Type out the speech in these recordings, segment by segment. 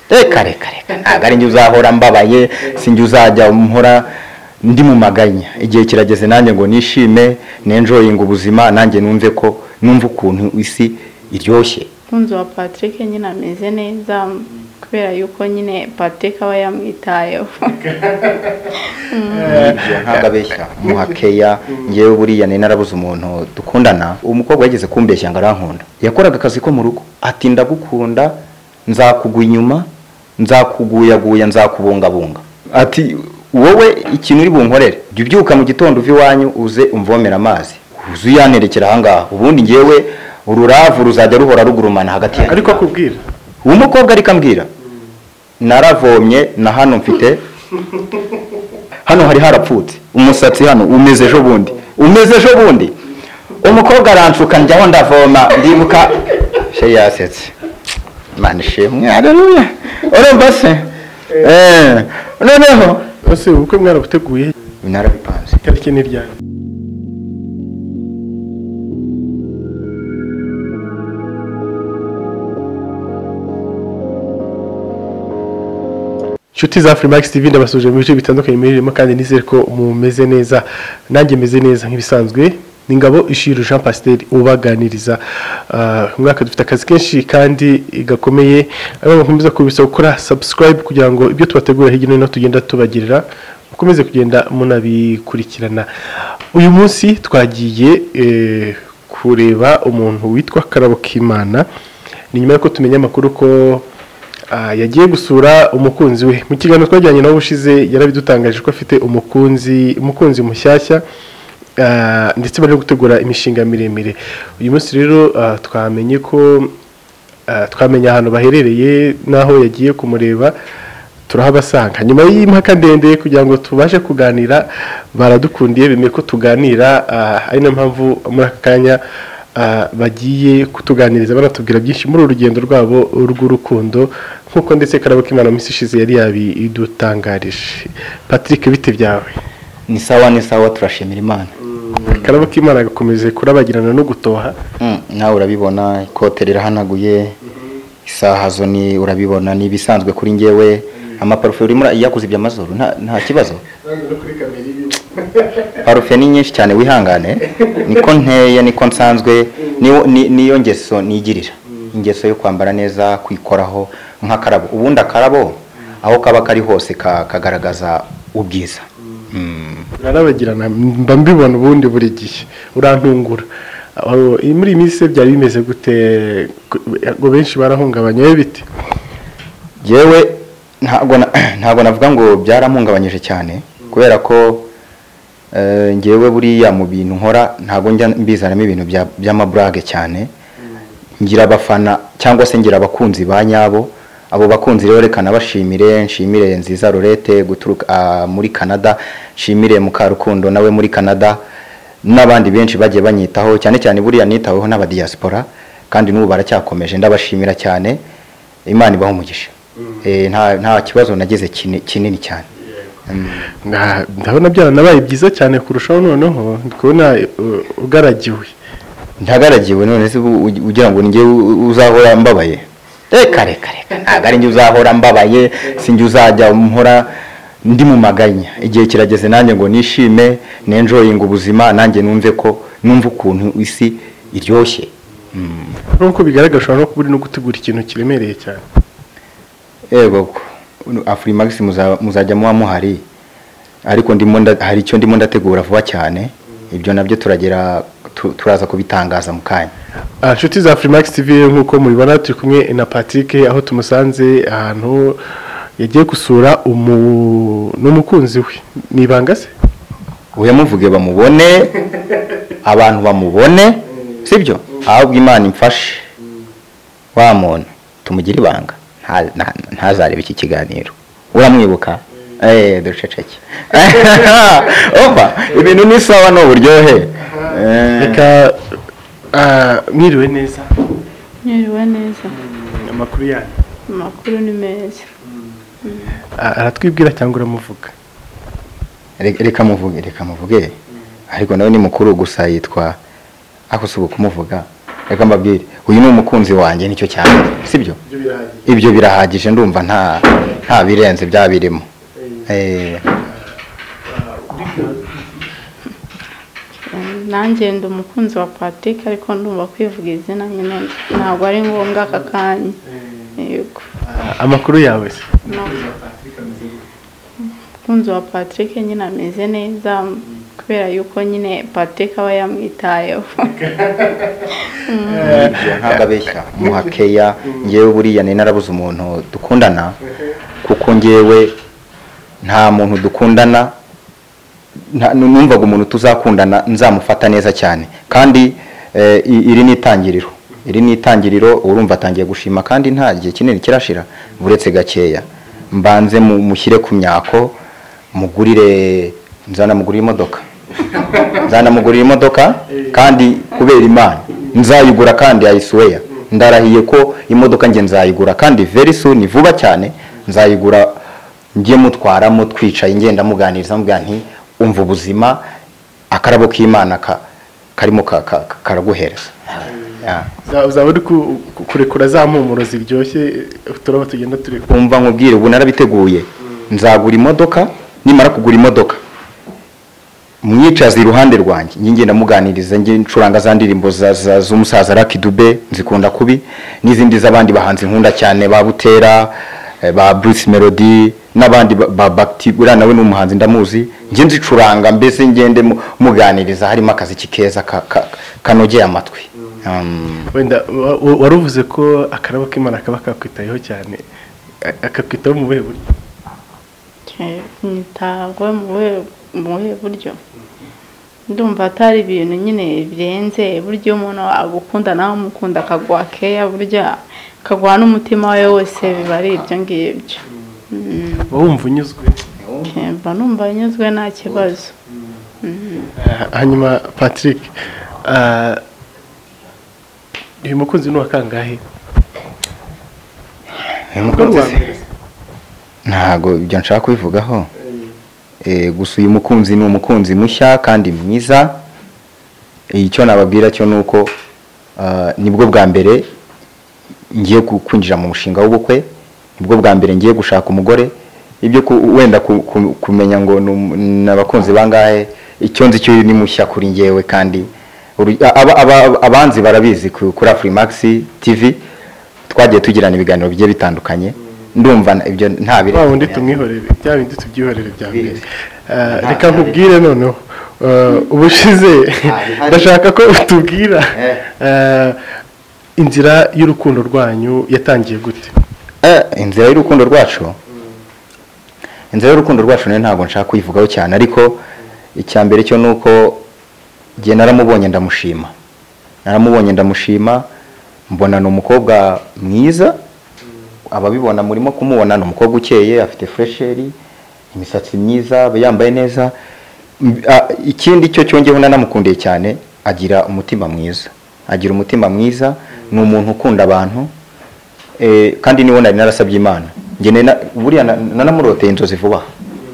reka reka reka ntabwo ari njye uzahora mbabaye si njye uzajya mpora ndi mu maganya igihe kirageze nanjye ngo nishime nenjoyinga ubuzima nanjye numve ko numve ukuntu isi iryoshye umukunzi wa patrick nyine ameze neza kubera yuko nyine patrick aba yamwitayeho ntabwo abeshya muhakeya ngewe buriya ni narabuze umuntu dukundana umukobwa yageze kumbeshya ngo arankunda yakoraga akazi ko mu rugo ati ndagukunda nzakugwa inyuma nzakuguyaguya nzakubungabunga ati wowe ikintu uri bunkorere jya ubyuka mu gitondo uva iwanyu uze umvomera amazi uze uyanerekera ahangaha ubundi ngewe ururavu ruzajya ruhora rugurumana hagati yawe ariko akubwira uwo mukobwa ariko ambwira naravomye na hano mfite hano hari harapfutse umusatsi hano umeze ejo bundi umeze ejo bundi umukobwa aranshuka njyaho ndavoma ndibuka she yasetse mani shemwe hareruye urumva se Eh, noneho ese ubukwe mwarabuteguye narabipanze itariki ni ryari inshuti za Freemax TV ndabasuje mu bice bitandukanye muririmo kandi nizere ko mumeze neza nanjye meze neza nk'ibisanzwe ni ngabo Ishiru Jean Pasteur ubaganiriza Ah, uyu mwaka dufite akazi kenshi kandi gakomeye ariko mukomeza kubisa gukora subscribe kugira ngo ibyo tubategura hirya no hino tugenda tubagerera mukomeze kugenda munabikurikirana uyu munsi twagiye eh, kureba umuntu witwa Karabo Kimana ni nyuma y'uko tumenya amakuru ko Ah, yagiye gusura umukunzi we mu kiganiro twajyanye nawe ushize yarabidutangaje ko afite umukunzi umukunzi mushyashya ah, ndetse bari no gutegura imishinga miremire uyu munsi rero ah, twamenye ko ah, twamenya ahantu baherereye n'aho yagiye kumureba turahabasanga nyuma y'impaka ndende kugira ngo tubashe kuganira baradukundiye bemeye ko tuganira ah, ari nayo mpamvu muri aka kanya ah, bagiye kutuganiriza banatubwira byinshi muri uru rugendo rwabo rw'urukundo nk'uko ndetse karabo k'imana mu minsi ishize yari yabidutangarije patrick bite byawe ni sawa ni sawa turashimira imana karabo k'imana agakomeza kurabagirana no gutoha Mm, nawe urabibona ikote rirahanaguye isaha zo ni urabibona ni ibisanzwe kuri njyewe amaparufe urimo yakuze iby'amazuru nta- nta kibazo parufe ni nyinshi cyane wihangane niko nteye niko nsanzwe niyo- ni- niyo ngeso nigirira ingeso yo kwambara neza kwikoraho nk'akarabo ubundi akarabo aho kaba kari hose ka- kagaragaza ubwiza Mm. urarabagirana mba mbibona ubundi buri gihe urantungura Aho- muri iyi minsi se byari bimeze gute ngo benshi barahungabanya wowe bite yewe ntabwo na- ntabwo navuga ngo byaramuhungabanyije cyane kubera ko eh, ngewe buriya mu bintu nkora ntabwo njya mbizanamo ibintu bya- by'amaburage cyane ngira abafana cyangwa se ngira abakunzi ba nyabo abo bakunzi rero reka nabashimire nshimire nziza rorete guturuka ah, muri canada nshimire mukarukundo nawe muri canada n'abandi benshi bagiye banyitaho cyane cyane buriya nitaweho n'abadiyasipora kandi n'ubu baracyakomeje ndabashimira cyane imana ibaho umugisha Eh, nta nta kibazo nagize kini- kinini cyane Nga- ndabona byaranabaye byiza cyane kurushaho noneho ndi kubona uh, ugaragiwe ntagaragiwe none se ubu ugi- ugira ngo njye uzahora mbabaye reka reka reka ntabwo ari njye uzahora mbabaye si njye uzajya mpora ndi mu maganya igihe kirageze nanjye ngo nishime nenjoyinga ubuzima nanjye numve ko numve ukuntu isi iryoshye nk'uko bigaragara ushobora no kuba uri no gutegura ikintu kiremereye cyane yego afurimax muza- muzajya muba muhari ariko ndimo nda- hari icyo ndimo ndategura vuba cyane ibyo nabyo turagera tu- turaza kubitangaza mu kanya Ah, inshuti za Freemax TV nk'uko mubibona turi kumwe na Patrick aho tumusanze ahantu yagiye gusura umu n'umukunzi we ni ibanga se uyamuvuge bamubone abantu bamubone sibyo ahubwo imana imfashe wa muntu tumugire ibanga nta- nta- ntazarebe iki kiganiro uramwibuka eee duceceke opa ibintu ni sawa ni uburyohe Eh, reka ah, mwiriwe neza nyiriwe neza amakuru yanyu amakuru ni meza Ah, aratwibwira cyangwa uramuvuga re- reka muvuge reka muvuge ariko nawe ni mukuru gusa yitwa ako si ukumuvuga reka mbabwire uyu ni umukunzi wanjye nicyo cyane sibyo ibyo birahagije ibyo birahagije ndumva nta nta birenze bya birimo Eh, nanjye ndi umukunzi wa patike ariko ndumva kwivuga izina nyine ntabwo ari ngombwa aka kanya yego amakuru yawe se No. umukunzi wa patrick nyine ameze neza kubera yuko nyine patrick aba yamwitayeho nibyo, ntabwo abeshya muha keya ngewe buriya ni narabuze umuntu dukundana kuko ngewe nta muntu dukundana nta- numvaga umuntu tuzakundana nzamufata neza cyane kandi eh, i- iri ni itangiriro iri ni itangiriro urumva atangiye gushima kandi nta gihe kinini kirashira buretse gakeya mbanze mu- mushyire ku myako mugurire nzanamugurire imodoka nzanamugurira imodoka kandi kubera imana nzayigura kandi ayisuweya ndarahiye ko imodoka njye nzayigura kandi very soon vuba cyane nzayigura njye mutwaramo twicaye ngenda muganiriza mubwira nti umva ubuzima akarabo k'imana ka- karimo ka- ka- ka- karaguhereza Yeah. Uza- uzaba uri ku- ku- kurekura za mpumuro ziryoshye uturabo tugenda turekura umva nkubwire ubu narabiteguye nzagura imodoka nimara kugura imodoka mwicaza iruhande rwanjye njye ngenda muganiriza njye ncuranga za ndirimbo za- za- z'umusaza Lucky Dube nzikunda kubi n'izindi z'abandi bahanzi nkunda cyane ba Butera eh, ba Bruce Melody n'abandi ba- ba Bakti uriya nawe ni umuhanzi ndamuzi njye nzicuranga mbese ngende mu- muganiriza harimo akaziki keza ka- ka- kanogeye amatwi Um, wenda wa- wa- wari uvuze ko akarabo k'imana kaba kakwitayeho cyane a- akakwitaho mu buhe buryo ntabwo mu buhe mu buhe buryo ndumva atari ibintu nyine birenze burya iyo umuntu agukunda nawe umukunda akaguha keya burya akaguha n'umutima we wose biba ari ibyo ngibyo Mm. wowe wumva unyuzwe Okay, mba numva nyuzwe nta kibazo Ah, hanyuma patrick ah, uyu mukunzi ni uwa kangahe ntago ibyo nshaka kubivugaho Eh, gusa uyu mukunzi ni umukunzi mushya kandi mwiza icyo nababwira cyo ni uko ah, nibwo bwa mbere ngiye ku- kwinjira mu mushinga w'ubukwe nibwo bwa mbere ngiye gushaka umugore ibyo ku- wenda ku- ku- kumenya ngo ni um- ni abakunzi bangahe icyo nzi cyo ni mushya kuri ngewe kandi uru- aba- aba- abanzi barabizi ku- kuri afurimax tv twagiye tugirana ibiganiro bigiye bitandukanye ndumva na- ibyo nta wa wundi birenze tumwihorere bya bindi tubyihorere bya mbere Biri. Ah, Nta- reka nkubwire noneho ah, ubushize bihari. ndashaka ko utubwira Eh. ah, inzira y'urukundo rwanyu yatangiye gute Eh, inzira y'urukundo rwacu inzira y'urukundo rwacu nayo ntabwo nshaka kuyivugaho cyane ariko icya mbere cyo ni uko njye naramubonye ndamushima naramubonye ndamushima mbona ni umukobwa mwiza ababibona murimo kumubona ni umukobwa ukeye afite furesheri imisatsi myiza aba yambaye neza M- a- ikindi cyo cyongeho nanamukundiye cyane agira umutima mwiza agira umutima mwiza ni umuntu ukunda abantu Eh, kandi niwo nari narasabye imana njye nari na- buriya na- nanamuroteye inzozi vuba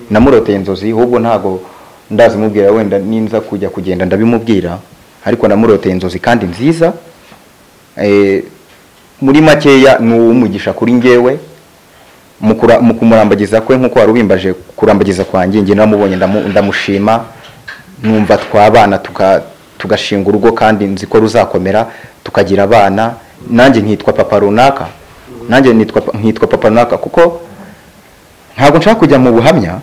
namuroteye inzozi ahubwo ntago ndazimubwira wenda ninza kujya kugenda ndabimubwira ariko namuroteye inzozi kandi nziza Eh, muri makeya ni uw'umugisha kuri ngewe mu kura- mu kumurambagiza kwe nk'uko wari ubimbaje kurambagiza kwanjye njye naramubonye ndamu- ndamushima numva twabana tuka- tugashinga urugo kandi nzi ko ruzakomera tukagira abana nanjye nkitwa papa runaka nanjye nitwa pa- nkitwa papa runaka kuko ntabwo nshaka kujya mu buhamya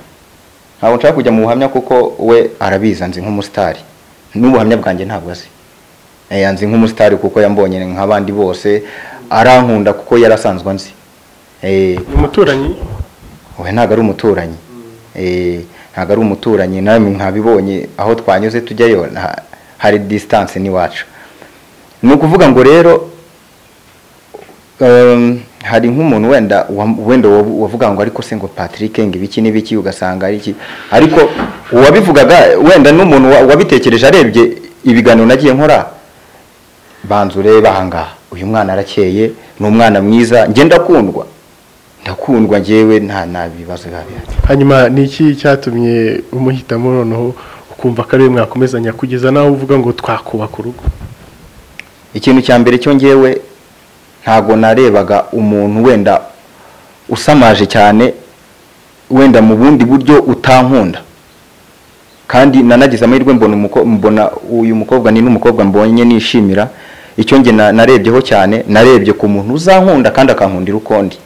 ntabwo nshaka kujya mu buhamya kuko we arabizi nzi nk'umusitari n'ubuhamya bwanjye ntabwo azi Eh, nzi nk'umusitari kuko yambonye nk'abandi bose arankunda kuko yarasanzwe anzi Eh, ni umuturanyi we ntabwo ari umuturanyi Eh, ntabwo ari umuturanyi namwe mwabibonye aho twanyuze tujyayo nta- hari disitanse n'iwacu ni ukuvuga ngo rero em, hari nk'umuntu wenda wa- wenda wavu- wavuga ngo ariko se ngo patrick ngo ibiki n'ibiki ugasanga ari iki ariko uwabivugaga wenda n'umuntu wa- wabitekereje arebye ibiganiro nagiye nkora banza urebe ahangaha uyu mwana arakeye ni umwana mwiza njye ndakundwa ndakundwa njyewe nta nta bibazo biba bihari hanyuma ni iki cyatumye umuhitamo noneho ukumva ko ariwe mwakomezanya kugeza naho uvuga ngo twakubaka urugo ikintu cya mbere cyo ngewe ntabwo narebaga umuntu wenda usamaje cyane wenda mu bundi buryo utankunda kandi nanagize amahirwe mbona umuko- mbona uyu mukobwa ni n'umukobwa mbonye nishimira icyo nge na- narebyeho cyane narebye ku muntu uzankunda kandi akankundira uko ndi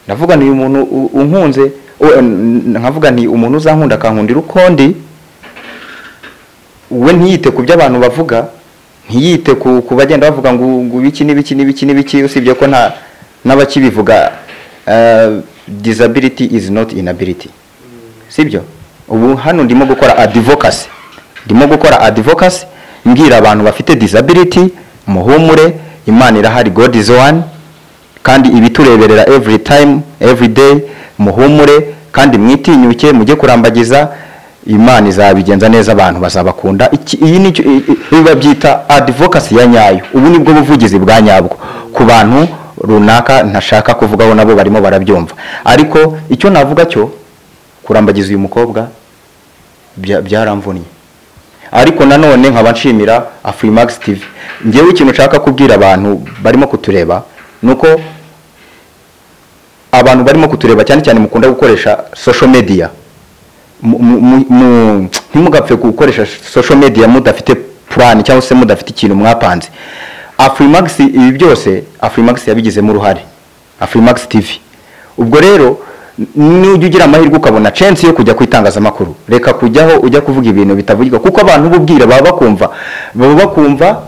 ndavuga ni umuntu u- unkunze u- n- nkavuga nti umuntu uzankunda akankundira uko ndi we ntiyite ku byo abantu bavuga ntiyite ku ku bagenda bavuga ngo ngo ibiki n'ibiki n'ibiki n'ibiki usibye ko nta n'abakibivuga eh, disability is not inability sibyo ubu hano ndimo gukora advocacy ndimo gukora advocacy mbwira abantu bafite disability muhumure imana irahari god is one kandi ibitureberera every time every day muhumure kandi mwitinyuke mujye kurambagiza imana izabigenza neza abantu bazabakunda Iki- iyi nicyo i- i- ibi babyita advocacy ya nyayo ubu nibwo buvugizi bwa nyabwo ku bantu runaka ntashaka kuvugaho nabo barimo barabyumva ariko icyo navuga cyo kurambagiza uyu mukobwa bya- byaramvunnye ariko nanone nkaba nshimira Afrimax TV ngewe ikintu nshaka kubwira abantu barimo kutureba ni uko abantu barimo kutureba cyane cyane mukunda gukoresha social media mu- mu- mu- ntimugapfe gukoresha social media mudafite plan cyangwa se mudafite ikintu mwapanze Afrimax ibi byose Afrimax yabigizemo uruhare Afrimax TV ubwo rero nujya ugira amahirwe ukabona chance yo kujya ku itangazamakuru reka kujyaho ujya kuvuga ibintu bitavugirwa kuko abantu ububwira baba bakumva baba bakumva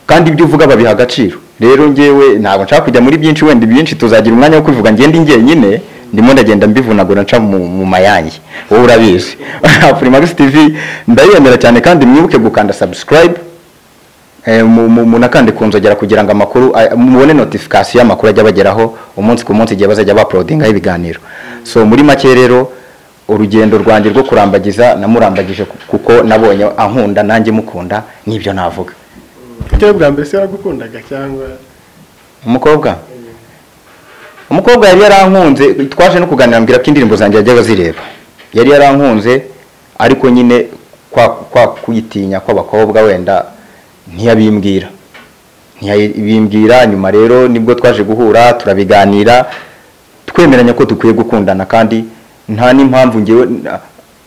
kandi ibyo uvuga babiha agaciro rero ngewe ntabwo nshaka kujya muri byinshi wenda ibyinshi tuzagira umwanya wo kubivuga ngende njyenyine ndimo ndagenda mbivunagura nca mu, mu mayange wowe urabizi Primax TV ndayemera cyane kandi mwibuke gukanda subscribe eh, mu- mu- munakande ku nzogera kugira ngo amakuru ay- mubone notification y'amakuru ajya bageraho umunsi ku munsi igihe bazajya bauploadingaho ibiganiro so muri make rero urugendo rwanjye rwo kurambagiza namurambagije ku- kuko nabonye ankunda nanjye mukunda nibyo navuga itari bwa mbere se yaragukundaga cyangwa umukobwa umukobwa yari yarankunze twaje no kuganira mbwira ko indirimbo zanjye yajyaga zireba yari yarankunze ariko nyine kwa kwa kwitinya kw'abakobwa wenda ntiyabimbwira ntiyabimbwira nyuma rero nibwo twaje guhura turabiganira twemeranya ko dukwiye gukundana kandi nta n'impamvu ngewe na-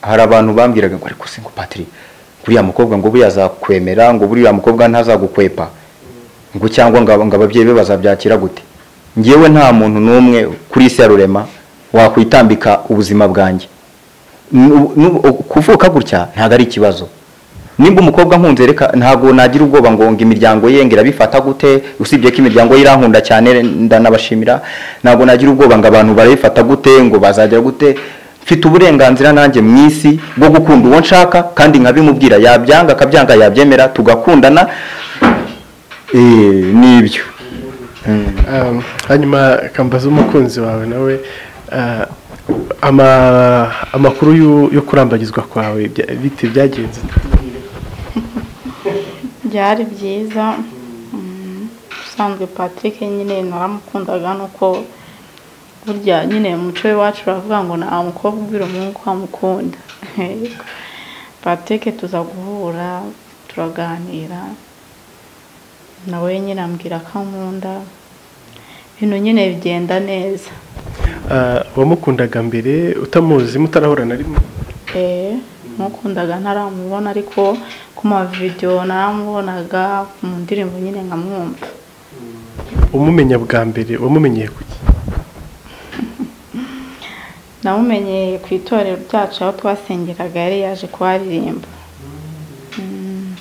hari abantu bambwiraga ngo ariko se ngo patiri uriya mukobwa ngo ubu yazakwemera ngo buriya mukobwa ntazagukwepa ngo cyangwa ngo ngo ababyeyi be bazabyakira gute ngewe nta muntu n'umwe kuri isi ya rurema wakwitambika ubuzima bwanjye Nu- nu- kuvuka gutya ntabwo ari ikibazo nimba umukobwa nkunze reka ntabwo nagira ubwoba ngo ngo imiryango ye ngo irabifata gute usibye ko imiryango ye irankunda cyane ndanabashimira ntabwo nagira ubwoba ngo abantu barabifata gute ngo bazajya gute mfite uburenganzira nanjye mu isi bwo gukunda uwo nshaka kandi nkabimubwira yabyanga akabyanga yabyemera tugakundana Eh, nibyo Um, hanyuma kambaza umukunzi wawe nawe uh, ama- amakuru yo- yo kurambagizwa kwawe bya- bite byagenze byari byiza Mm, ubusanzwe patrick nyine naramukundaga nuko burya nyine mu muco w'iwacu baravuga ngo nta mukobwa ubwira umuhungu ko amukunda patrick tuza guhura turaganira nawe nyine ambwira ko ankunda ibintu nyine bigenda neza Uh, wamukundaga mbere utamuzi mutarahura na rimwe Eh, mukundaga ntaramubona ariko ku mavidewo naramubonaga mu ndirimbo nyine nkamwumva umumenya bwa mbere wamumenyeye kuki namumenye ku itorero ryacu aho twasengeraga yari yaje kuharirimba Mm,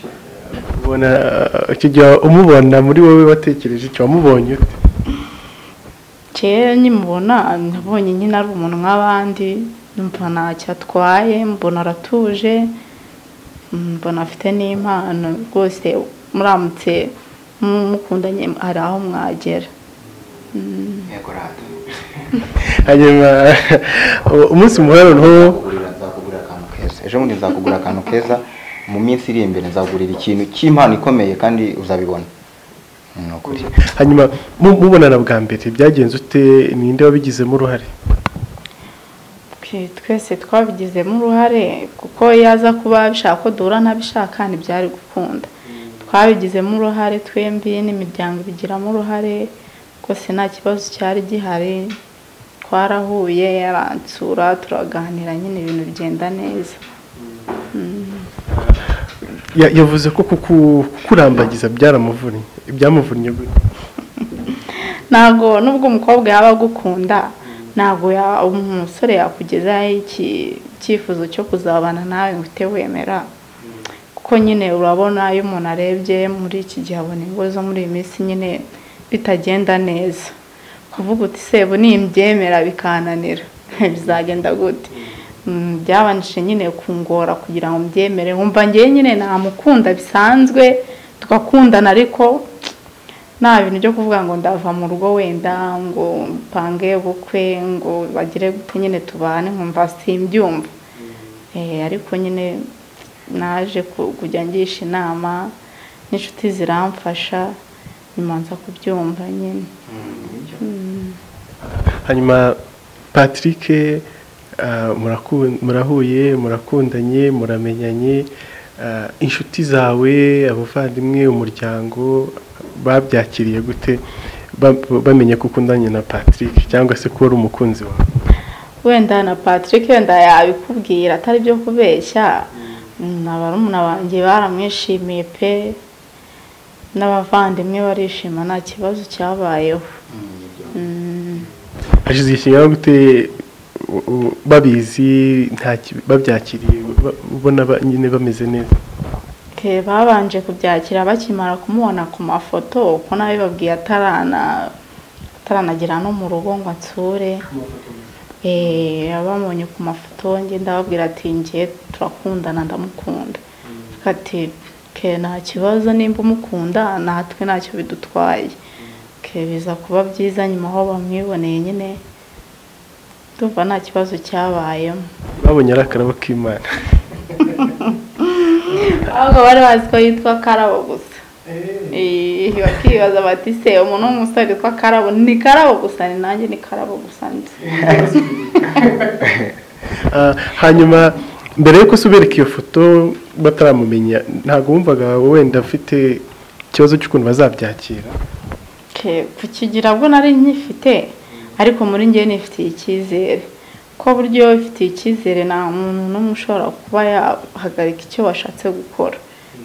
ubona uh, icyo gihe umubona muri wowe watekereje icyo wamubonye ute kera nkimubona nabonye nyine ari umuntu nk'abandi numva ntacyo atwaye mbona aratuje mm, mbona afite n'impano rwose muramutse mukundanye hari aho mwagera Mm. hanyuma umunsi muhano nzakugurira akantu keza ejo bundi nzakugura akantu keza mu minsi iri imbere nzagurira ikintu cy'impano ikomeye kandi uzabibona ni ukuri hanyuma mu- mubonana bwa mbere byagenze ute ninde wabigizemo uruhare Okay, twese twabigizemo uruhare kuko yaza kuba abishaka ko duhura ntabishaka ntibyari gukunda twabigizemo uruhare twembi n'imiryango ibigiramo uruhare rwose nta kibazo cyari gihari twarahuye aransura turaganira nyine ibintu bigenda neza Ya- yavuze ko kuku- kukurambagiza byaramuvunnye byamuvunnye gute ntabwo nubwo umukobwa yaba agukunda ntabwo ya- umusore yakugezaho iki- icyifuzo cyo kuzabana nawe ngo uhite wemera kuko nyine urabona iyo umuntu arebye muri iki gihe abona ibibazo muri iyi minsi nyine bitagenda neza kuvuga uti sebu nimbyemera bikananira bizagenda gute Mm, byabanje nyine kungora kugira ngo mbyemere wumva ngewe nyine namukunda bisanzwe tugakundana ariko nta bintu byo kuvuga ngo ndava mu rugo wenda ngo mpange ubukwe ngo bagire gute nyine tubane nkumva simbyumva Eh, ariko nyine naje ku- kujya ngisha inama n'inshuti ziramfasha nyuma nza kubyumva nyine hanyuma patrick ah, muraku- murahuye murakundanye muramenyanye ah, inshuti zawe abavandimwe umuryango babyakiriye gute Ba- bamenye ko ukundanye na patrick cyangwa se ko wari umukunzi wawe wenda na patrick wenda yabikubwira atari byo kubeshya na barumuna banjye baramwishimiye pe n'abavandimwe barishima nta kibazo cyabayeho Mm. hashize ikinyarwanda gute u- u- babizi nta ki- babyakiriye ba- ubona ba- nyine bameze neza Ke babanje kubyakira bakimara kumubona ku mafoto uko nabibabwiye atarana ataranagera no mu rugo ngo ansure eh abamubonye ku mafoto nge ndababwira ati nge turakundana ndamukunda ati ke nta kibazo nimba umukunda natwe ntacyo bidutwaye ke biza kuba byiza nyuma aho bamwiboneye nyine ndumva nta kibazo cyabayemo babonye ari akarabo k'imana ahubwo bari bazi ko yitwa karabo gusa Eh, bakibaza bati se umuntu w'umusore witwa karabo ni karabo gusa ni nanjye ni karabo gusa nzi Ah, hanyuma mbere yuko usubereka iyo foto bataramumenya ntabwo wumvaga wenda afite ikibazo cy'ukuntu bazabyakira Ke, ku kigira bwo nari nkifite ariko muri njye nifitiye icyizere ko buryo ifitiye icyizere nta muntu n'umwe ushobora kuba yahagarika icyo washatse gukora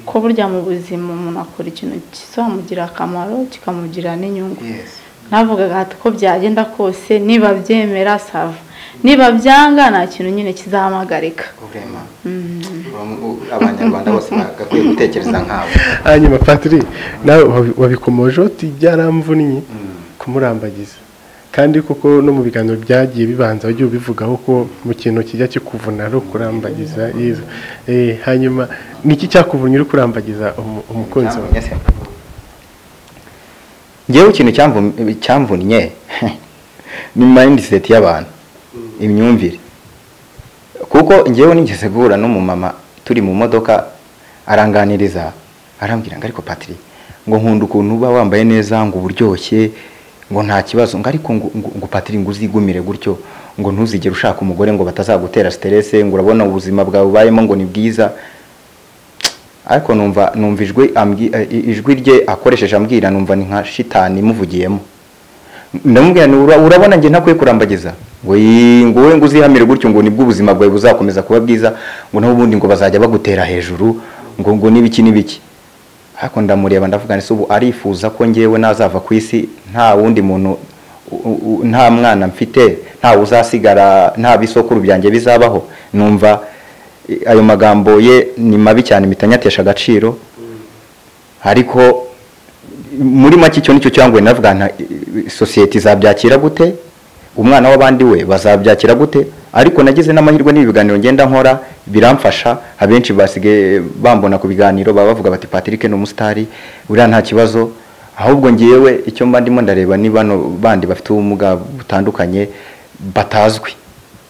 ko burya mu buzima umuntu akora ikintu kizamugirira akamaro kikamugirira n'inyungu navugaga ati ko byagenda kose niba byemera sava niba byanga nta kintu nyine kizamuhagarika urema abanyarwanda bose bagakwiye gutekereza nkabo hanyuma patiri nawe wabi- wabikomojeho uti byaramvunnye kumurambagiza kandi koko no mu biganiro byagiye bibanza wagiye ubivugaho ko mu kintu kijya kikuvuna ari ukurambagiza yezu Eh, hanyuma ni iki cyakuvunnye uri kurambagiza umu- umukunzi wawe ngewe ikintu cyamvu- cyamvunnye ni mindset y'abantu imyumvire kuko ngewe nigeze guhura n'umumama turi mu modoka aranganiriza arambwira ngo ariko patiri ngo nkunda ukuntu uba wambaye neza ngo uburyoshye ngo nta kibazo ngo ariko ngo- ngo ngo patiri ngo uzigumire gutyo ngo ntuzigere ushaka umugore ngo batazagutera siterese ngo urabona ubuzima bwawe ubayemo ngo ni bwiza ariko numva numva ijwi ambwi- eh, i- ijwi rye akoresheje ambwira numva ni nka shitani imuvugiyemo ndamubwira nti "Ura- urabona njye ntakwiye kurambagiza ngo yii, ngo wowe ngo uzihamire gutyo ngo nibwo ubuzima bwawe buzakomeza kuba bwiza ngo naho ubundi ngo bazajya bagutera hejuru ngo ngo n'ibiki n'ibiki ariko ndamureba ndavuga nti "Se ubu arifuza ko ngewe nazava ku isi nta wundi muntu u- u- u- nta mwana mfite nta uzasigara nta bisokuru byanjye bizabaho numva eh, ayo magambo ye ni mabi cyane mitanyatesha agaciro ariko muri make icyo nicyo cyangwa navuga nta sosiyete izabyakira gute umwana w'abandi we bazabyakira gute ariko nagize n'amahirwe n'ibiganiro ngenda nkora biramfasha abenshi basigaye bambona ku biganiro baba bavuga bati patrick ni umusitari uriya nta kibazo ahubwo ngewe icyo mba ndimo ndareba ni bano bandi bafite ubumuga butandukanye batazwi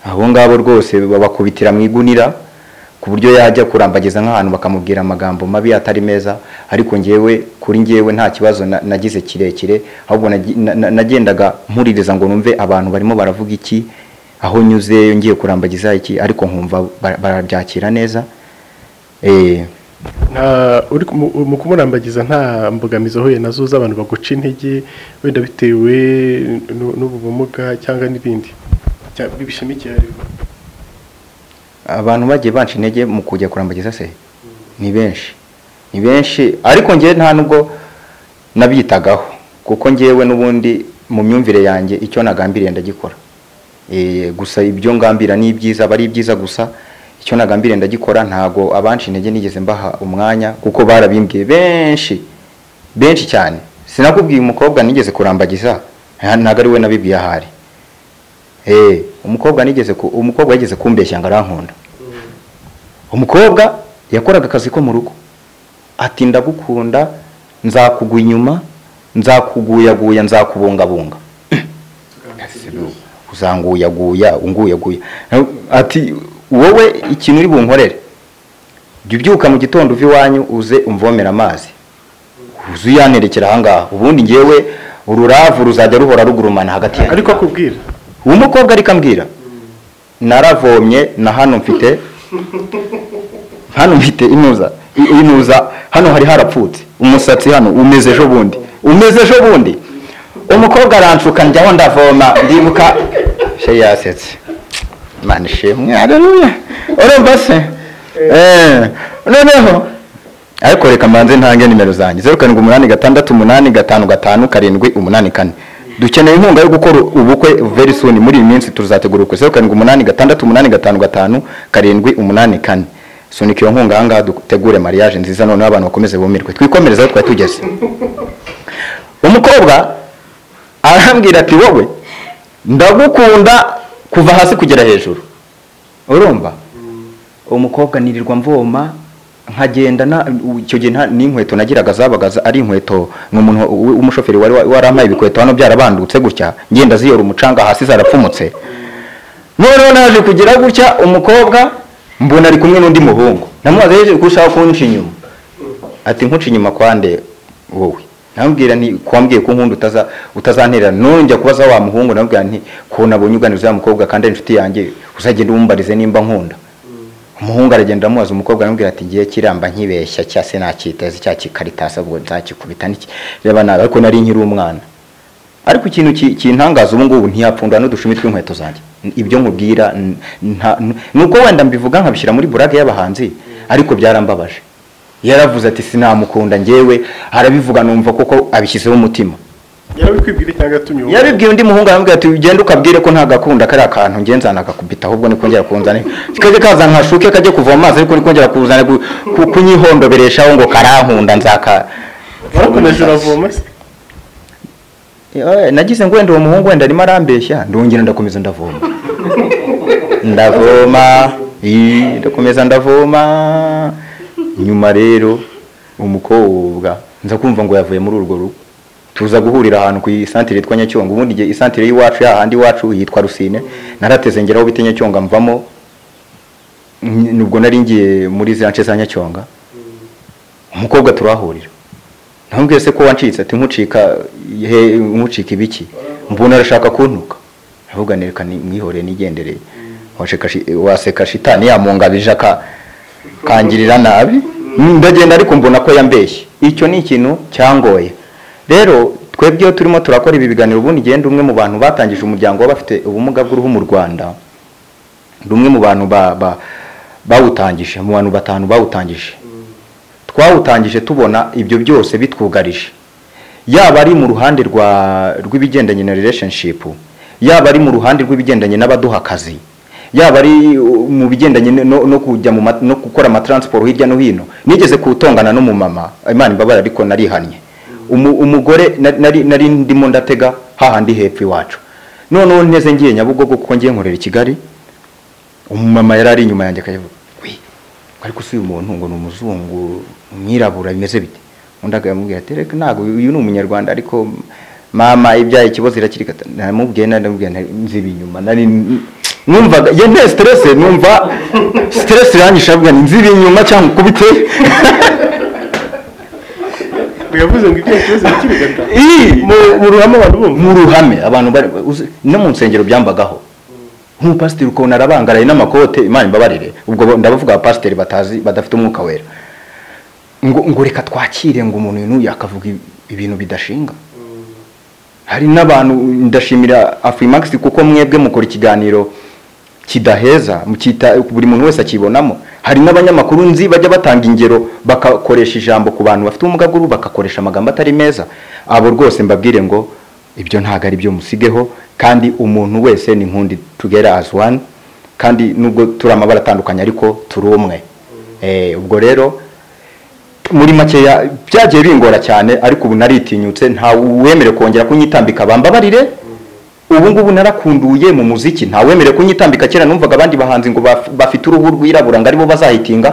abo ngabo rwose babakubitira mu igunira ku buryo yajya kurambagiza nk'ahantu bakamubwira amagambo mabi atari meza ariko ngewe kuri ngewe nta kibazo na- nagize kirekire ahubwo nagi- na- na- nagendaga mpuririza ngo numve abantu barimo baravuga iki aho nyuze ngiye kurambagiza iki ariko nkumva bara- barabyakira neza Eh, nta uri kumu- mu kumurambagiza nta mbogamizi ahuye nazo z'abantu baguca intege wenda bitewe n'u- n'ubu bumuga cyangwa n'ibindi Cyangwa bishamikiye ariko abantu bagiye banca intege mu kujya kurambagiza se ni benshi ni benshi ariko ngewe nta nubwo nabyitagaho kuko ngewe n'ubundi mu myumvire yanjye icyo nagambiriye ndagikora Eh, gusa ibyo ngambira ni ibyiza aba ari ibyiza gusa icyo nagambiriye ndagikora ntago abanca intege nigeze mbaha umwanya kuko barabimbwiye benshi benshi cyane sinakubwiye umukobwa nigeze kurambagiza nta- ntago ari we nabibwiye ahari Eh, umukobwa nigeze ku- umukobwa yigeze kumbeshya ngo arankunda umukobwa yakoraga akazi ko mu rugo ati ndagukunda nzakugwa inyuma nzakuguyaguya nzakubungabunga uzanguyaguya unguyaguya ati wowe ikintu uri bunkorere jya ubyuka mu gitondo uva iwanyu uze umvomera amazi uze uyanerekera ahangaha ubundi ngewe ururavu ruzajya ruhora rugurumana hagati yanyu ariko akubwira uwo mukobwa ariko ambwira naravomye na hano mfite hano mfite inuza i- inuza hano hari harapfutse umusatsi hano umeze ejo bundi umeze ejo bundi umukobwa aranshuka njyaho ndavoma ndibuka she yasetse imana ishimwe hareruya urumva se Eh, noneho ariko reka mbanze ntange nimero zanjye zeru karindwi umunani gatandatu umunani gatanu gatanu karindwi umunani kane dukeneye inkunga yo gukora ubukwe very soon muri iyi minsi tuzategura ubukwe zeru karindwi umunani gatandatu umunani gatanu gatanu karindwi umunani kane sunika iyo nkunga ahangaha dutegure mariage nziza noneho abantu bakomeze bumirwe twikomereze aho twari tugeze umukobwa arambwira ati wowe ndagukunda kuva hasi kugera hejuru urumva umukobwa nirirwa mvoma nkagenda na icyo gihe nta- n'inkweto nagiraga zabaga za- ari inkweto ni umuntu w- w'umushoferi wari wa- warampaye ibikweto hano byarabandutse gutya ngenda ziyora umucanga hasi zarapfumutse noneho naje kugira gutya umukobwa mbona ari kumwe n'undi muhungu namubaza yeje kurushaho kunca inyuma ati nkuca inyuma kwande wowe namubwira nti kwambwiye ko nkunda utaza utazanterera nongera kubaza wa muhungu namubwira nti ko nabonye uganiriza ya mukobwa kandi ari inshuti yanjye uzagenda umumbarize nimba nkunda umuhungu aragenda amubaza umukobwa aramubwira ati ngiye kiramba nkibeshya cya se nacyiteze cya kikaritasi ubwo nzakikubita n'iki reba nabi ariko nari nkiri umwana ariko ikintu ki- kintangaza ubu ngubu ntiyapfundura n'udushumi tw'inkweto zanjye N- ibyo nkubwira n- nta- n- nuko wenda mbivuga nkabishyira muri burage y'abahanzi ariko byarambabaje yaravuze ati sinamukunda ngewe arabivuga numva koko abishyizeho umutima yarabikwibwira cyangwa yatumye uwo yabibwiye undi muhungu aramubwira ati ugende ukabwire ko nta gakunda kariya kantu ngenzana akakubita ahubwo niko njya kunzana kajya kaza nkashuke kajya kuvoma amazi ariko niko njya kuzana ku- ku- kunyihombebereshaho ngo karankunda nzaka warakomeje uravoma se Eh, nagize ngo wenda uwo muhungu wenda arimo arambeshya ndongera ndakomeza ndavoma ndavoma ii, ndakomeza ndavoma nyuma rero umukobwa nza kumva ngo yavuye muri urwo rugo tuza guhurira ahantu ku isantire yitwa nyacyonga ubundi igihe isantire y'iwacu yahandi iwacu yitwa rusine narateze ngeraho bita nyacyonga mvamo N- nubwo nari ngiye muri za nce za nyacyonga umukobwa turahurira ntumbwiye se ko wancitse ati nkucika he nkucika ibiki mbona arashaka kuntuka ndavuga nereka ni- mwihoreye nigendereye Washeka shi- waseka shitani yamungabije aka kangirira nabi ndagenda ariko mbona ko yambeshye icyo ni ikintu cyangoye rero twebwe iyo turimo turakora ibi biganiro ubundi igenda umwe mu bantu batangije umuryango w'abafite ubumuga bw'uruhu mu rwanda ni umwe mu bantu ba- ba- bawutangije mu bantu batanu bawutangije twawutangije tubona ibyo byose bitwugarije yaba ari mu ruhande rwa rw'ibigendanye na relationship yaba ari mu ruhande rw'ibigendanye n'abaduha akazi yaba ari uh, mu bigendanye no, no kujya mu ma- no gukora amatransport hirya no hino nigeze kuwutongana n'umumama imana imbabare ariko narihannye Umu- umugore nari- nari, nari ndimo ndatega hahandi hepfo iwacu noneho nteze ngiye nyabugogo kuko ngiye nkorera i kigali umumama yari ari inyuma yanjye akavuga wi ariko si uyu muntu ngo ni umuzungu umwirabura bimeze bite undi akamubwira ati reka ntabwo uyu ni umunyarwanda ariko mama ibyaye ikibazo irakirika namubwiye namubwiye nziba inyuma nari numvaga ye nte stress numva stress iranyishe avuga ni nziba inyuma cyangwa ukubite yavuze ngo ibyo yakoze bikibigata Ii! mu ruhame abantu bumva mu ruhame abantu bari uzi- no mu nsengero byambagaho nk'umupasiteri ukabona arabangaraye n'amakote imana imbabarire ubwo bo- ndabavuga abapasiteri batazi badafite umwuka wera ngo ngo reka twakire ngo umuntu uyu n'uyu akavuga ibintu bidashinga hari n'abantu ndashimira afurimax kuko mwebwe mukora ikiganiro kidaheza mukita buri muntu wese akibonamo hari n'abanyamakuru nzi bajya batanga ingero bagakoresha ijambo ku bantu bafite ubumuga bw'uruhu bagakoresha amagambo atari meza abo rwose mbabwire ngo ibyo ntabwo ari byo musigeho kandi umuntu wese ni nkundi tugera as one kandi nubwo turi amabara atandukanye ariko turi umwe Eh, ubwo rero muri makeya byagiye bingora cyane ariko ubu naritinyutse nta wemere kongera kunyitambika bambabarire ubu ngubu narakunduye mu muziki nta wemere kunyitambika kera numvaga abandi bahanzi ngo baf- bafite uruhu rwirabura ngo aribo bazahitinga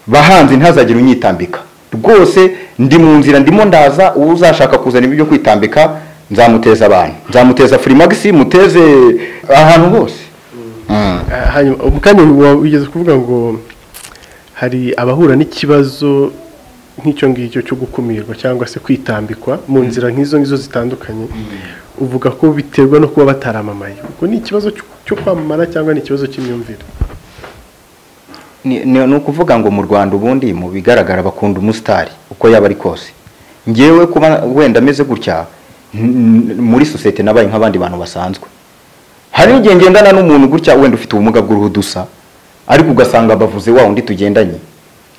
bahanzi ntazagire unyitambika rwose ndi mu nzira ndimo ndaza uzashaka kuzana ibyo kwitambika nzamuteza abantu nzamuteza furimax muteze ahantu hose Mm. Ah, hanyuma ubu kandi wa- wigeze kuvuga ngo hari abahura n'ikibazo nk'icyo ngicyo cyo gukumirwa cyangwa se kwitambikwa mu nzira nk'izo ngizo zitandukanye uvuga ko biterwa no kuba bataramamaye ubwo ni ikibazo cyo- cyo kwamamara cyangwa ni ikibazo cy'imyumvire ni ni- ni ukuvuga ngo mu rwanda ubundi mu bigaragara bakunda umusitari uko yaba ari kose ngewe kuba wenda ameze gutya n- n- muri sosiyete nabaye nk'abandi bantu basanzwe hari igihe ngendana n'umuntu gutya wenda ufite ubumuga bw'uruhu dusa ariko ugasanga bavuze wa undi tugendanye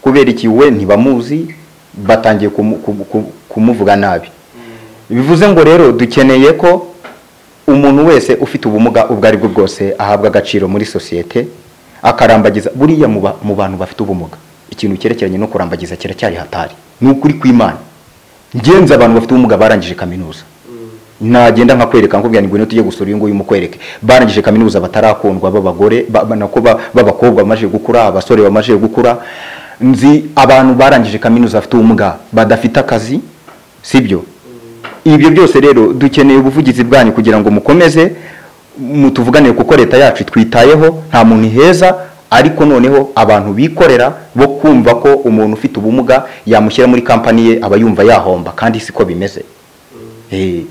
kubera iki we ntibamuzi batangiye kumu- kumu- kumu- kumuvuga nabi bivuze ngo rero dukeneye ko umuntu wese ufite ubumuga ubwo ari bwo bwose ahabwa agaciro muri sosiyete akarambagiza buriya mu ba- mu bantu bafite ubumuga ikintu cyerekeranye no kurambagiza kiracyari hatari ni ukuri kw'imana ngenzi abantu bafite ubumuga barangije kaminuza nagenda nkakwereka nkubwira ngo ngwino tujye gusura uyu nguyu mukwereke barangije kaminuza batarakundwa b'abagore ba- ba- nako ba- b'abakobwa bamaze gukura abasore bamaze gukura nzi abantu barangije kaminuza bafite ubumuga badafite akazi sibyo ibyo byose rero dukeneye ubuvugizi bwanyu kugira ngo mukomeze mutuvuganire kuko leta yacu itwitayeho nta muntu iheza ariko noneho abantu bikorera bo kumva ko umuntu ufite ubumuga yamushyira muri kampani ye aba yumva yahomba kandi siko bimeze Eh,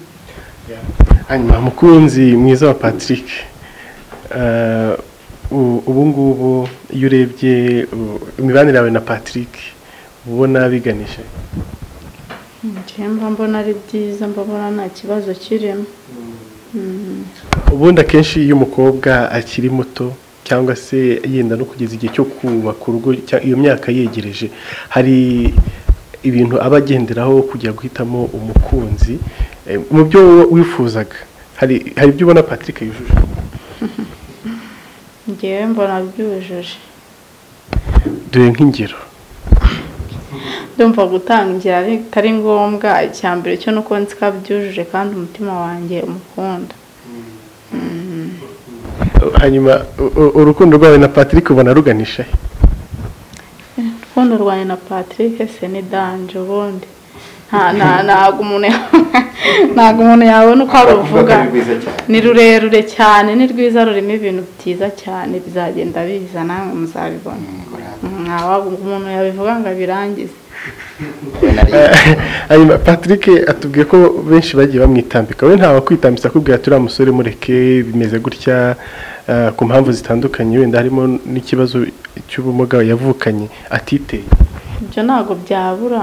hanyuma mukunzi mwiza wa patrick eh, u- ubu ngubu iyo urebye u- imibanire yawe na patrick uba ubona biganisha njyewe mba mbona ari byiza mbabona nta kibazo kirimo ubundi akenshi iyo umukobwa akiri muto cyangwa se yenda no kugeza igihe cyo kubaka urugo cya- iyo myaka yegereje hari ibintu aba agenderaho kujya guhitamo umukunzi Eh, mu byo wowe wifuzaga hari hari ibyo ubona patrick yujuje njyewe mbona byujuje dore nk'ingero ndumva gutangira bitari ngombwa icya mbere cyo nuko nzi ko abyujuje kandi umutima wanjye umukunda hanyuma u- u- urukundo rwawe na patrick ubona ruganisha he? urukundo rwanjye na patrick se ni danje ubundi nta- nta- ntabwo umuntu ntabwo umuntu yabona uko aruvuga ni rurerure cyane ni rwiza rurimo ibintu byiza cyane bizagenda biza namwe muzabibona ntawaga umuntu yabivuga ngo abirangize hanyuma patrick atubwiye ko benshi bagiye bamwitambika we ntawe kwitambisa akubwira turiya musore mureke bimeze gutya eh, ku mpamvu zitandukanye wenda harimo n'ikibazo cy'ubumuga yavukanye atiteye ibyo ntabwo byabura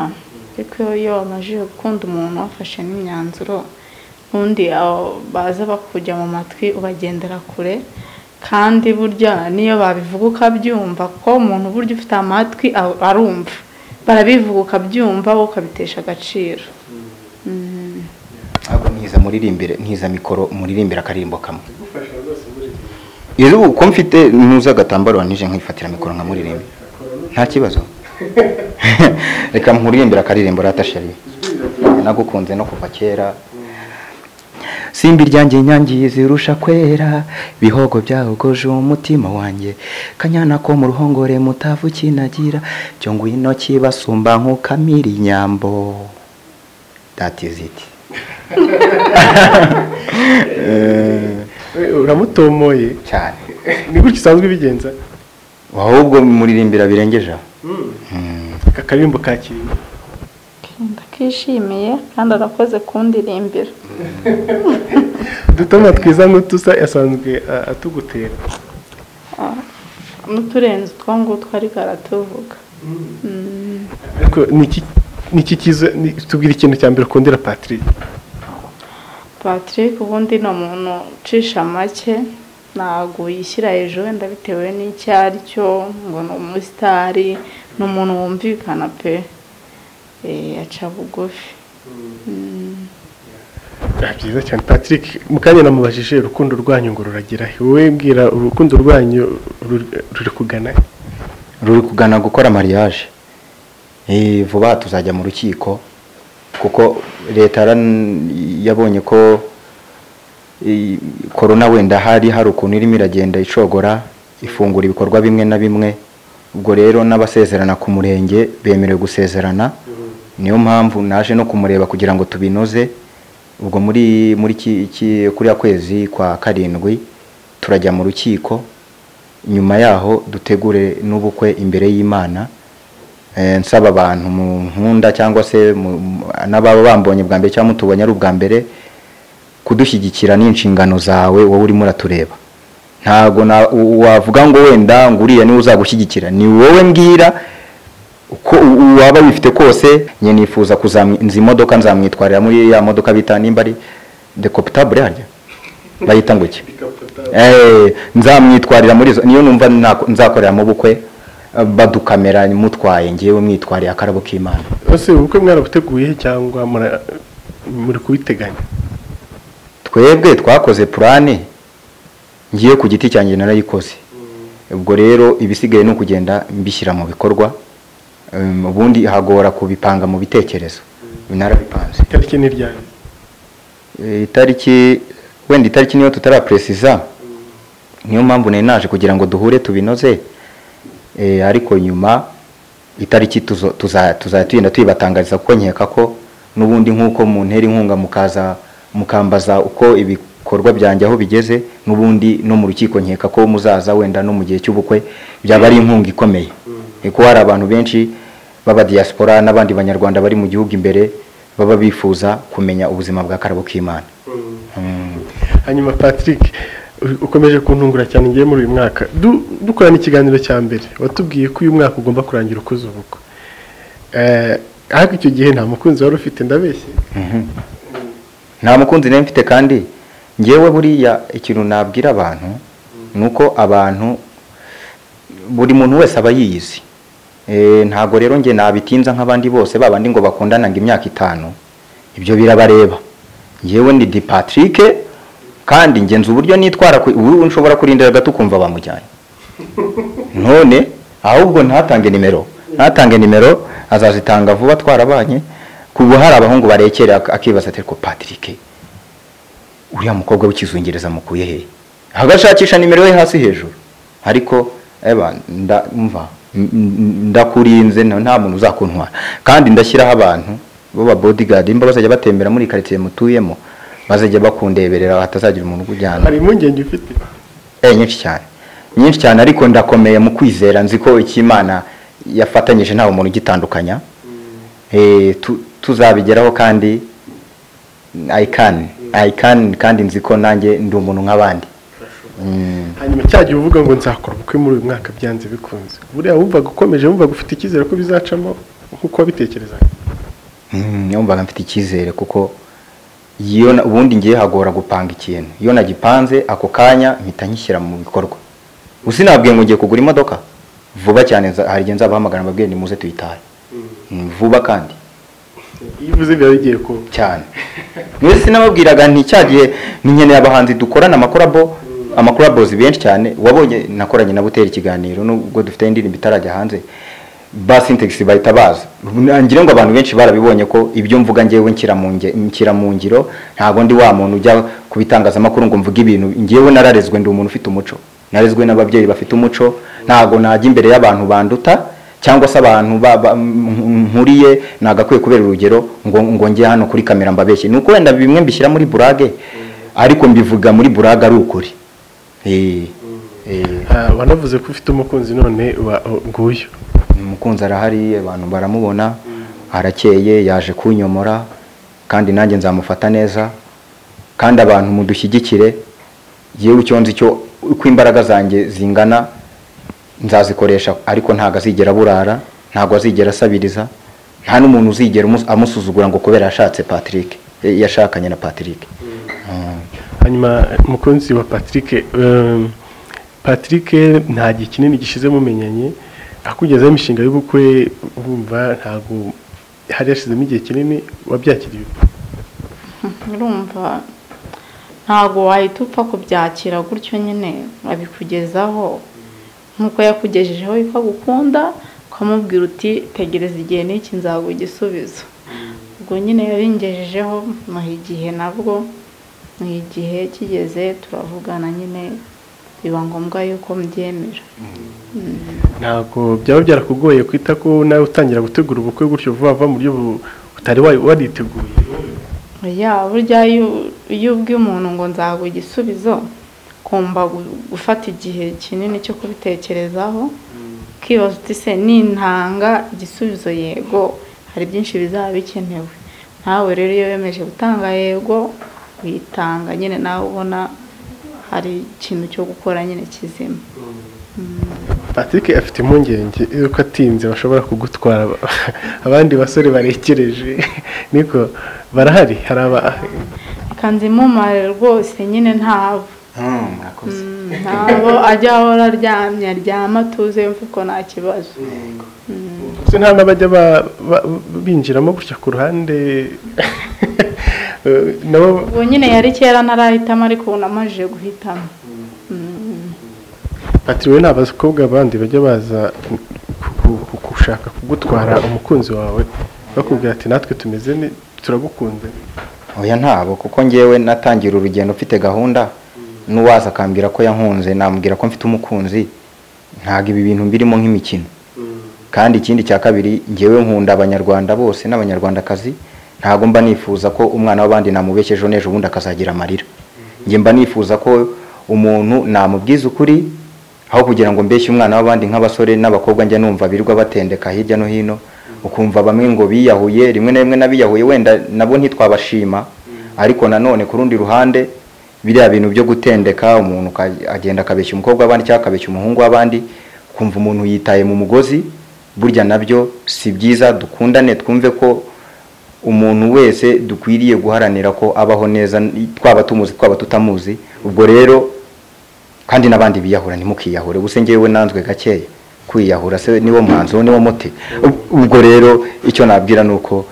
ariko iyo wamajije gukunda umuntu wafashe n'imyanzuro ubundi abo baza bakujya mu matwi ubagendera kure kandi burya niyo babivuga ukabyumva ko umuntu burya ufite amatwi a- arumva barabivuga ukabyumva wowe ukabitesha agaciro ahubwo ntiza muririmbire ntiza mikoro muririmbire akaririmbo kamwe yewe uko mfite ntuza agatambaro wanije nkifatira mikoro nkamuririmba nta kibazo reka nkuririmbire akaririmbo rata sheri nagukunze no kuva kera simbi ryanjye inyangi zirusha kwera bihogo byahogoje umutima wanjye kanyana ko mu ruhongore mutavu kinagira cyo ngwino kibasumba nk'ukamira inyambo that is it We uramutomoye cyane ni gutya usanzwe ubigenza ahubwo muririmbira birengeje aho aka karirimbo kakiriye ndakishimiye kandi arakoze kundirimbira udutoma twiza n'utusa asanzwe eh, atugutera n'uturenze utwo ngutwo ariko aratuvuga Mm. ariko ni iki kiza ni- tubwire ikintu cya mbere ukundira patrick patrick ubundi ni umuntu ucisha make ntabwo yishyira hejuru wenda bitewe n'icyo ari cyo ngo ni umusitari ni umuntu wumvikana pe Eh, aca bugufi Mm. Ah, byiza cyane patrick mu kanya namubajije urukundo rwanyu ngo ruragera he wowe mbwira urukundo rwanyu ruri- ruri kugana he? ruri kugana gukora mariage Eh, vuba tuzajya mu rukiko kuko leta yaran- yabonye ko eh, korona wenda hari hari ukuntu irimo iragenda icogora ifungura ibikorwa bimwe na bimwe ubwo rero n'abasezerana ku murenge bemerewe gusezerana niyo mpamvu naje no kumureba kugira ngo tubinoze ubwo muri muri ki- ki- kuriya kwezi kwa karindwi turajya mu rukiko nyuma yaho dutegure n'ubukwe imbere y'imana Eh, nsaba abantu mu nkunda cyangwa se mu- mu- n'ababa bambonye bwa mbere cyangwa mutubonye ari ubwa mbere kudushyigikira n'inshingano zawe wowe urimo uratureba ntabwo na- u- wavuga ngo wenda ngo uriya niwe uzagushyigikira ni wowe mbwira uko u- waba wifite kose njye nifuza kuzamuza imodoka nzamwitwarira muri ya modoka bita nimba ari dekopitabule harya bayita ngo iki Eh, nzamwitwarira muri izo niyo numva nako- nzakoreramo ubukwe eh, badukamera mutwaye ngewe mwitwariye akarabo k'imana ese ubukwe mwarabuteguye cyangwa mura- muri kubiteganya twebwe twakoze purane ngiye ku giti cyanjye narayikoze ubwo rero ibisigaye ni ukugenda mbishyira mu bikorwa Em, ubundi hagora kubipanga mu bitekerezo narabipanze itariki ni ryari Eh, itariki wenda itariki niyo tutarapresiza niyo mpamvu nari naje kugira ngo duhure tubinoze Eh, ariko nyuma itariki tuzo- tuza- tuzajya tugenda tuyibatangariza kuko nkeka ko n'ubundi nk'uko muntera inkunga mukaza mukambaza uko ibikorwa byanjye aho bigeze n'ubundi no mu rukiko nkeka ko muzaza wenda no mu gihe cy'ubukwe byaba ari inkunga ikomeye Eh, kuko hari abantu benshi b'aba diaspora n'abandi banyarwanda bari mu gihugu imbere baba bifuza kumenya ubuzima bwa karabo k'imana Mm. hanyuma patrick u- ukomeje kuntungura cyane ngiye muri uyu mwaka Du- dukorana ikiganiro cya mbere watubwiye ko uyu mwaka ugomba kurangira ukoze ubukwe Eh, ariko icyo gihe nta mukunzi wari ufite ndabeshye nta mukunzi nari mfite kandi ngewe buriya ikintu nabwira abantu ni uko abantu buri muntu wese aba yiyizi Eh, ntabwo rero njye nabitinza nk'abandi bose babandi ngo bakundana ngo imyaka itanu ibyo birabareba ngewe ni di patrick kandi ngenzi uburyo nitwara ku- ubu nshobora kurindira gato ukumva bamujyanye none ahubwo ntatange nimero ntatange nimero azazitanga vuba twarabanye ku ubu hari abahungu barekera ak- akibaza ati ariko patrick uriya mukobwa w'ikizungereza mukuye hehe agashakisha nimero ye hasi hejuru ariko eba nda- mva n- n- ndakurinze na- nta muntu uzakuntwara kandi ndashyiraho abantu b'aba bodyguard imba bazajya batembera muri karitsiye mutuyemo bazajya bakundeberera hatazagira umuntu ukujyana hari impungenge ufite Eh, nyinshi cyane nyinshi cyane ariko ndakomeye mu kwizera nzi ko icy'imana yafatanyije ntawe umuntu ugitandukanya Eh, tu- tuzabigeraho kandi i can i can kandi nzi ko nanjye ndi umuntu nk'abandi Mm. hanyuma cya gihe uvuga ngo nzakora ubukwe muri uyu mwaka byanze bikunze buriya wumvaga ukomeje wumvaga ufite icyizere ko bizacamo nk'uko wabitekerezaga Mm, numvaga mfite icyizere kuko iyo na- ubundi ngiye hagora gupanga ikintu iyo nagipanze ako kanya mpita ngishyira mu bikorwa usinabwiye ngo ngiye kugura imodoka vuba cyane nza- hari igihe nzabahamagara mbabwire ni muze tuyitahe Mm, vuba kandi iyo uvuze biba bigiye kuba cyane mwese sinababwiraga nti cya gihe nkeneye abahanzi dukorana amakorabo amakorobozi benshi cyane wabonye nakoranye na butera ikiganiro nubwo dufite indirimbo itarajya hanze ba sintegisi bahita baza ngira ngo abantu benshi barabibonye ko ibyo mvuga ngewe nshyira mu nge- nshyira mu ngiro ntabwo ndi wa muntu ujya ku bitangazamakuru ngo mvuge ibintu ngewe nararezwe ndi umuntu ufite umuco narezwe n'ababyeyi bafite umuco ntabwo najya imbere y'abantu banduta cyangwa se abantu ba- ba- m- nkuriye nagakwiye kubera urugero ngo ngo njye hano kuri kamera mbabeshye ni uko wenda bimwe mbishyira muri burage ariko mbivuga muri burage ari ukuri Eh, eh, Ah, wanavuze ko ufite umukunzi none wa- nguyu umukunzi arahari abantu baramubona arakeye yaje kunyomora kandi nanjye nzamufata neza kandi abantu mudushyigikire yewe icyo nzi cyo uko imbaraga zanjye zingana nzazikoresha ariko ntabwo azigera aburara ntabwo azigera asabiriza nta n'umuntu uzigera umus- amusuzugura ngo kubera yashatse patrick eh, yashakanye na patrick Mm. hanyuma umukunzi wa patrick eh, patrick nta gihe kinini gishize mumenyanye akugeza imishinga y'ubukwe wumva ntabwo hari yashizemo igihe kinini wabyakiriye urumva ntabwo wahita upfa kubyakira gutyo nyine abikugezaho nk'uko yakugejejeho bikagukunda ukamubwira uti tegereza igihe n'iki nzaguha igisubizo ubwo nyine yabingejejeho muha igihe nabwo ni igihe kigeze turavugana nyine biba ngombwa yuko mbyemera ntabwo byaba byarakugoye kwita ko nawe utangira gutegura ubukwe gutyo vuba vuba mu buryo bu- utari wa- wariteguye ya burya iyo iyo ubwiye umuntu ngo nzaguha igisubizo kumva gu- gufata igihe kinini cyo kubitekerezaho ukibaza uti se nintanga igisubizo yego hari byinshi bizaba bikenewe nawe rero iyo wemeje gutanga yego uyitanga nyine nawe ubona hari ikintu cyo gukora nyine kizima patrick afite impungenge yuko atinze bashobora kugutwara aba- abandi basore barekereje niko barahari hari aba kanze impumare rwose nyine ntabo Mm, ntabo ajya ahora aryamye aryama atuze yumva ko nta kibazo ndetse nta n'abajya ba- ba- binjiramo gutya ku ruhande Eh, nabo ubwo nyine yari kera ntarahitamo ariko ubu namajije guhitamo Mm. ati wowe ni abakobwa bandi bajya baza ku- ku- gushaka kugutwara umukunzi wawe bakubwira ati natwe tumeze ne turagukunze oya ntabo kuko ngewe natangira urugendo mfite gahunda n'uwaza akambwira ko yankunze namubwira ko mfite umukunzi ntabwo ibi bintu mbirimo nk'imikino kandi ikindi cya kabiri ngewe nkunda abanyarwanda bose n'abanyarwandakazi ntabwo mba nifuza ko umwana w'abandi namubeshya ejo n'ejo ubundi akazagira amarira njye mba nifuza ko umuntu namubwiza ukuri aho kugira ngo mbeshye umwana w'abandi nk'abasore n'abakobwa njya numva birirwa batendeka hirya no hino ukumva bamwe ngo biyahuye rimwe na rimwe n'abiyahuye wenda nabo ntitwabashima ariko nanone ku rundi ruhande biriya bintu byo gutendeka umuntu uka- agenda akabeshya umukobwa w'abandi cyangwa akabeshya umuhungu w'abandi kumva umuntu yitaye mu mugozi burya nabyo si byiza dukundane twumve ko umuntu wese dukwiriye guharanira ko abaho neza twaba tumuzi twaba tutamuzi ubwo rero kandi n'abandi biyahura ntimukiyahure ubuse ngewe nanzwe gakeya kwiyahura se niwo mwanzuro niwo muti Ub- ubwo rero icyo nabwira ni uko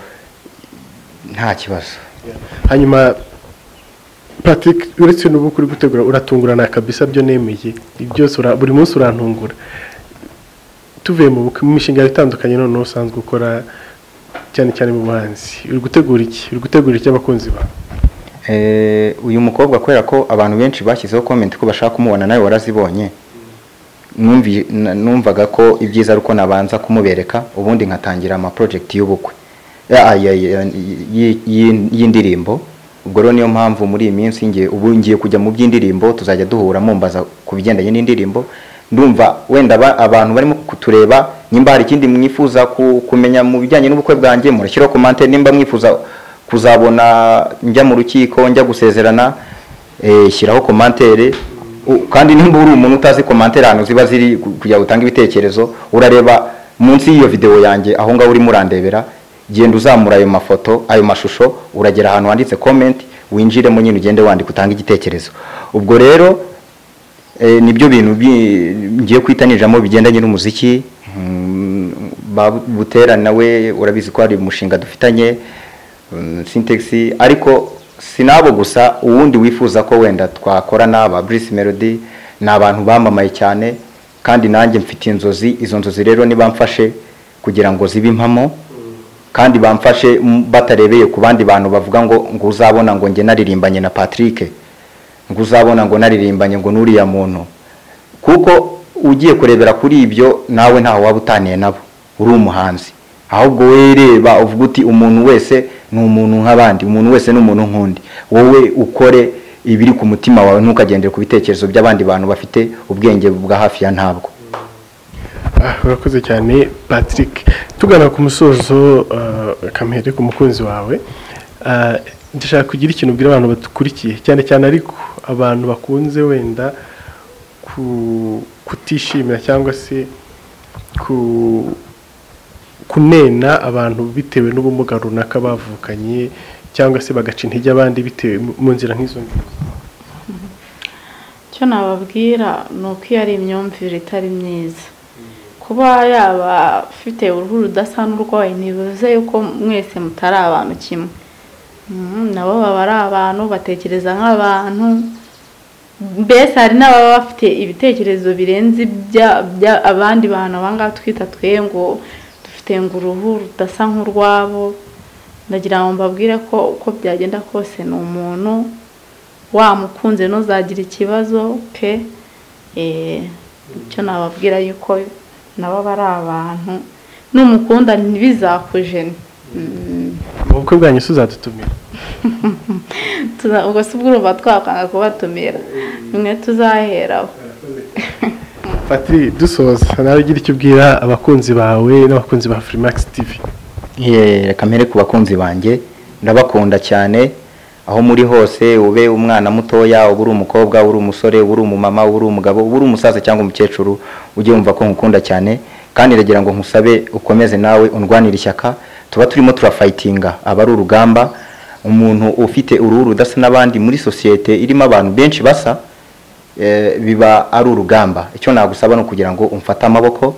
nta kibazo hanyuma patrick uretse n'ubu kuri gutegura uratungurana kabisa byo nemeye Ibi byose ura- buri munsi urantungura tuvuye mu bukwe- mu mishinga yawe itandukanye noneho usanzwe ukora cyane cyane mu buhanzi uri gutegura iki uri gutegura iki abakunzi bawe Eh, uyu mukobwa kubera ko abantu benshi bashyizeho comment ko bashaka kumubona nawe warazibonye Numvi- na- numvaga ko ibyiza ari uko nabanza kumubereka ubundi nkatangira ama project y'ubukwe Ya- ya- ya- yi- yi- y'indirimbo ubwo rero niyo mpamvu muri iyi minsi ngiye ubu ngiye kujya mu by'indirimbo tuzajya duhura mumbaza ku bigendanye n'indirimbo ndumva wenda aba- abantu barimo kutureba nimba hari ikindi mwifuza ku- kumenya mu bijyanye n'ubukwe bwanjye murashyiraho komante nimba mwifuza kuzabona njya mu rukiko njya gusezerana eh, shyiraho komantere U- kandi nimba uri umuntu utazi komantere ahantu ziba ziri ku- kugira ngo utange ibitekerezo urareba munsi y'iyo videwo yanjye aho ngaho urimo urandebera genda uzamura ayo mafoto ayo mashusho uragera ahantu handitse comment winjiremo nyine ugende wandika utange igitekerezo ubwo rero eh, nibyo bintu bi- ngiye kwitanijamo bigendanye n'umuziki Mm, Babu- butera nawe urabizi ko hari umushinga dufitanye mm, Sintex ariko sinabo gusa uwundi wifuza ko wenda twakorana ba Bruce Melody ni abantu bamamaye cyane kandi nanjye mfite inzozi izo nzozi rero nibamfashe kugira ngo zibe impamo kandi bamfashe m- batarebeye ku bandi bantu bavuga ngo ngo uzabona ngo njye naririmbanye na Patrick ngo uzabona ngo naririmbanye ngo n'uriya muntu kuko ugiye kurebera kuri ibyo nawe ntaho waba utaniye nabo uri umuhanzi ahubwo wereba uvuga uti umuntu wese ni umuntu nk'abandi umuntu wese ni umuntu nk'undi wowe ukore ibiri ku mutima wawe ntukagendere ku bitekerezo by'abandi bantu bafite ubwenge bwa hafi ya ntabwo Ah, urakoze cyane patrick tugana ku musozo ah, kamere ku mukunzi wawe Ah, ndashaka kugira ikintu ubwira abantu badukurikiye cyane cyane ariko abantu bakunze wenda ku- kutishimira cyangwa se ku- kunena abantu bitewe n'ubumuga runaka bavukanye cyangwa se bagaca intege abandi bitewe mu nzira nk'izo ngizo icyo nababwira ni uko iyo ari imyumvire itari myiza kuba yaba afite uruhu rudasa n'urwaye ntibivuze yuko mwese mutari abantu kimwe Mm, nabo baba ari abantu batekereza nk'abantu mbese hari n'ababa bafite ibitekerezo birenze ibya- bya- abandi bantu abangaba twita twe ngo dufite ngo uruhu rudasa nk'urwabo ndagira ngo mbabwire ko uko byagenda kose ni umuntu wamukunze ntuzagira ikibazo pe Eh, icyo nababwira yuko nabo aba ari abantu n'umukunda ntibizakujene Mm. mu bukwe bwanyu se uzadutumira Tuza- ubwo si bw'urumva twakwanga kubatumira bimwe tuzaheraho Patri dusoza nawe ugira icyo ubwira abakunzi bawe n'abakunzi ba Freemax TV Ye, reka mpere ku bakunzi banjye ndabakunda cyane aho muri hose ube umwana mutoya uba uri umukobwa uri umusore uba uri umumama uba uri umugabo uba uri umusaza cyangwa umukecuru ujye wumva ko nkukunda cyane kandi ndagira ngo nkusabe ukomeze nawe undwanire ishyaka tuba turimo turafayitinga aba ari urugamba umuntu ufite uruhu rudasa n'abandi muri sosiyete irimo abantu benshi basa eh, biba ari urugamba icyo nagusaba ni ukugira ngo umfate amaboko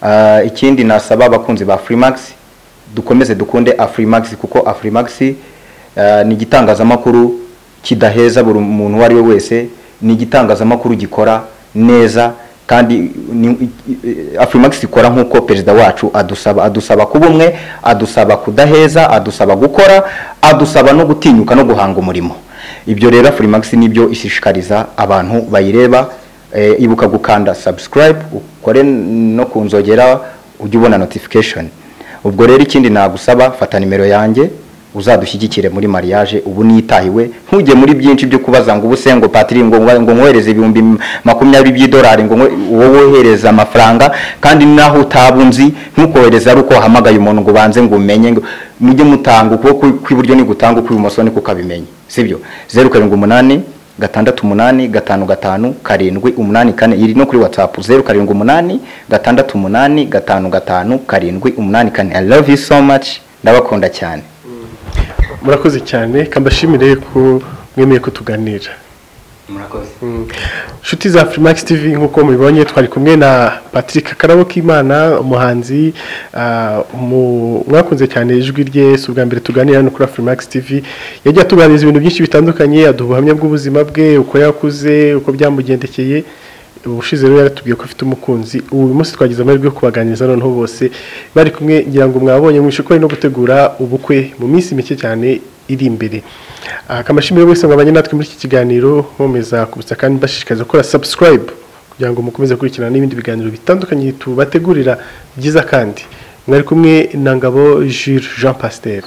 Ah, ikindi nasaba abakunzi ba Freemax dukomeze dukunde Afrimax kuko Afrimax ah, ni igitangazamakuru kidaheza buri muntu uwo ari we wese ni igitangazamakuru gikora neza kandi ni- Afrimax ikora nk'uko perezida wacu adusaba adusaba kuba umwe adusaba kudaheza adusaba gukora adusaba no gutinyuka no guhanga umurimo ibyo rero Afrimax nibyo ishishikariza abantu bayireba eh, ibuka gukanda subscribe ukore no ku nzogera ujye ubona notification ubwo rero ikindi nagusaba fata nimero yanjye uzadushyigikire muri mariage ubu nitahiwe ntujye muri byinshi byo kubaza ngo ubuse ngo patiri ngo ngo nkohereze ibihumbi makumyabiri by'idolari ngo nkohe- wowe wohereza amafaranga kandi naho utaba unzi ntukohereze ari uko wahamagaye umuntu ngo ubanze ngo umenye ngo mujye mutanga ukuboko kw'iburyo nigutanga ukw'ibumoso niko ukabimenye sibyo zeru karindwi umunani gatandatu umunani gatanu gatanu karindwi umunani kane iri no kuri whatsapp zeru karindwi umunani gatandatu umunani gatanu gatanu karindwi umunani kane i love you so much ndabakunda cyane murakoze cyane kambashimire ko mwemeye kutuganira murakoze inshuti za Freemax TV nk'uko mubibonye twari kumwe na Patrick Karabo Kimana umuhanzi ah, mu- mwakunze cyane ijwi rye si ubwa mbere tuganira no kuri Freemax TV yagiye atuganiriza ibintu byinshi bitandukanye aduha ubuhamya bw'ubuzima bwe uko yakuze uko byamugendekeye ubushize rero yaratubwiye ko afite umukunzi ubu uyu munsi twagize amahirwe yo kubaganiriza noneho bose bari kumwe ngira ngo mwabonye mwishikore no gutegura ubukwe mu minsi mike cyane iri imbere akamashimire wese mwabanye natwe muri iki kiganiro nkomeza kubutsa kandi mbashishikariza gukora subscribe kugira ngo mukomeze gukurikirana n'ibindi biganiro bitandukanye tubategurira byiza kandi mwari kumwe na ngabo Jules Jean Pasteur